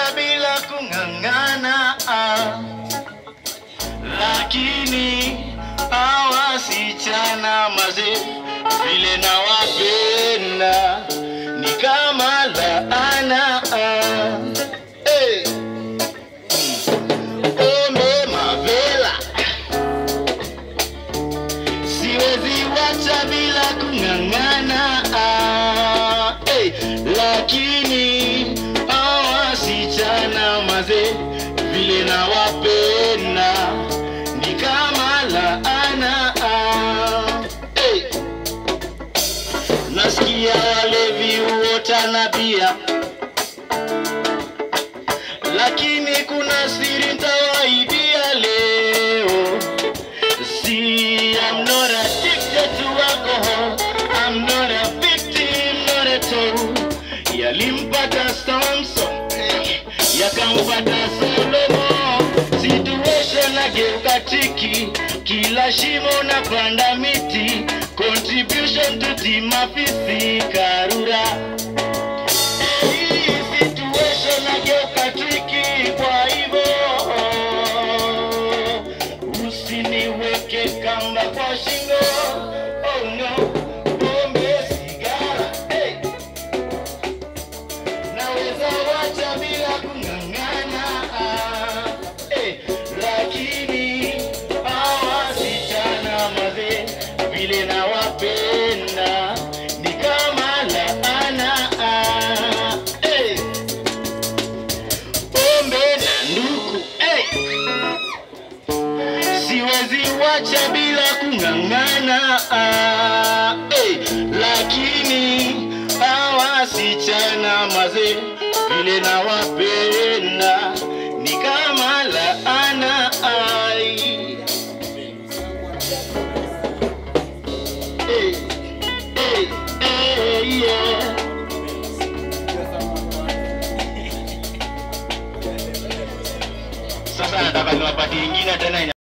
wacha bila kung'ang'ana ah. Lakini hawa wasichana mazee vile nawapenda ni kama laana ah. hey. Ombe mavela siwezi wacha bila kung'ang'ana ah, hey, lakini hawa wasichana mazee vile nawapenda ni kama laana ah, hey. nasikia walevi huota na bia lakini kuna siri ntawaibia leo See, I'm not addicted to alcohol. I'm not a victim, not at all. Yalimpata Samson, yakampata Solomon. Situation ageuka tiki, kila shimo na panda miti. Contribution to team afisi Karura. Hii situation ageuka tiki, kwa hivyo usiniweke kamba kwa shingo oh no pombe sigara hey. naweza wacha bila kung'ang'ana ah, hey. lakini hawa wasichana mazee vile nawapenda ni kama laana ah, hey. pombe na nduku hey siwezi wacha bila kung'ang'ana ah, hey, lakini hawa wasichana mazee vile nawapenda ni kama laana ai. Hey, hey, hey, yeah. Sasa nataka niwapatie ingine tena ina